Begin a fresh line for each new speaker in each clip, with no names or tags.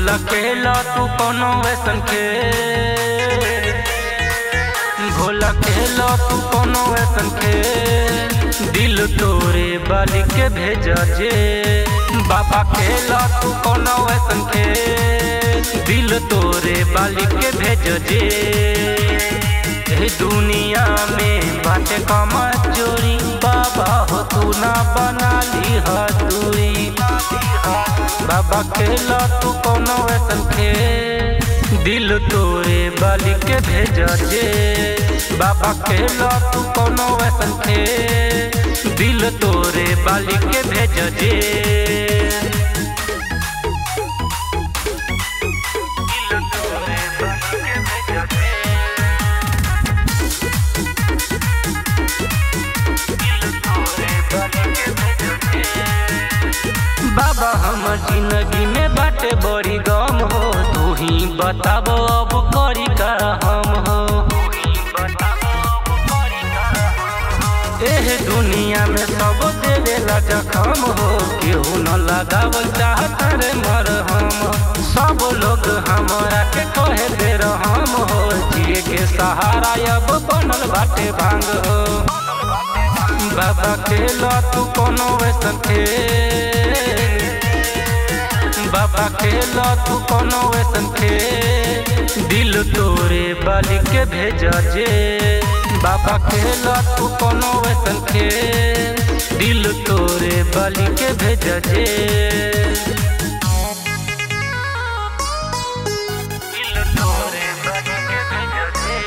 भूल खेला तू कोनो वैसन खेल भूल खेला तू कोनो वैसन खेल दिल तोरे बाली के भेजा जे बाबा खेला तू कोनो वैसन खेल दिल तोरे बाली के भेज जे ए दुनिया में बाटे कमा चोरी बाबा हो तू ना बना ली दूरी बाबा खेला तू कोनो वैसन खेल दिल तोरे बाली के भेज जे बाबा खेला तू कोनो वैसन खेल दिल तोरे बाली के भेज जे दिल तोरे बाली के भेज जे बाबा हमर जिंदगी में बाटे बड़ी गम हो तू ही बताबो अब करी का हम हो एह दुनिया में सब देवेला जखम हो केहू न लगावल चाहत रे मर हम सब लोग हमरा के कहे दे हम हो जिए के सहारा अब बनल बाटे भांग हो बाबा खेला तू कोनो वैसन खेल बाबा खेला तू कोनो वैसन खेल दिल तोरे बाली के भेजा जे बाबा खेला तू कोनो वैसन खेल दिल तोरे बाली के भेजा जे दिल तोरे बाली के भेजा जे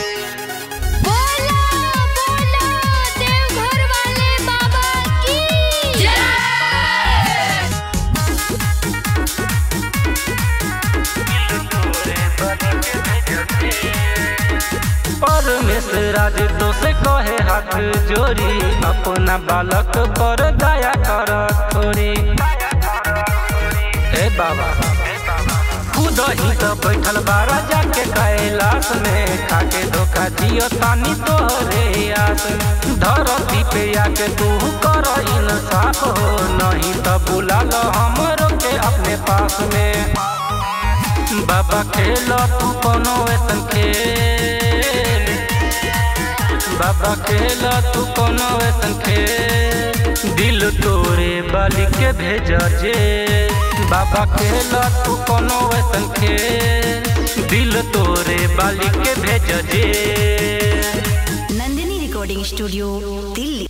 बोला बोला देवघर वाले बाबा की जय
परमेश्वर राज तो से कहे हाथ जोड़ी अपना बालक पर दया कर थोड़ी हे बाबा खुद ही तो बैठल बारा जाके कैलाश में खाके धोखा जियो तानी तोहरे आस धरती पे आके तू कर इंसाफ हो नहीं तो बुला लो हमरो के अपने पास में बाबा खेल तू कोनो ऐसन खेल बाबा खेल तू कोनो ऐसन खेल दिल तोरे बाली के भेज जे बाबा खेल तू कोनो ऐसन खेल दिल तोरे बाली के भेज जे
नंदिनी रिकॉर्डिंग स्टूडियो दिल्ली